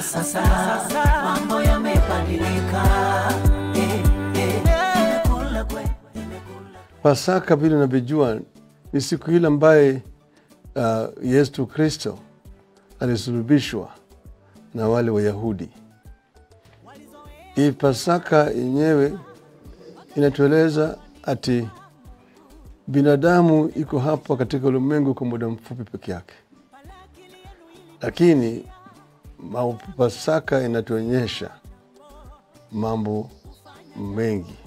sasa mambo yamebadilika. Eh, eh, nimekula kwe, nimekula Pasaka vile unavyojua ni siku ile ambaye uh, Yesu Kristo alisulubishwa na wale Wayahudi. Hii Pasaka yenyewe inatueleza ati binadamu iko hapa katika ulimwengu kwa muda mfupi peke yake, lakini ma- Pasaka inatuonyesha mambo mengi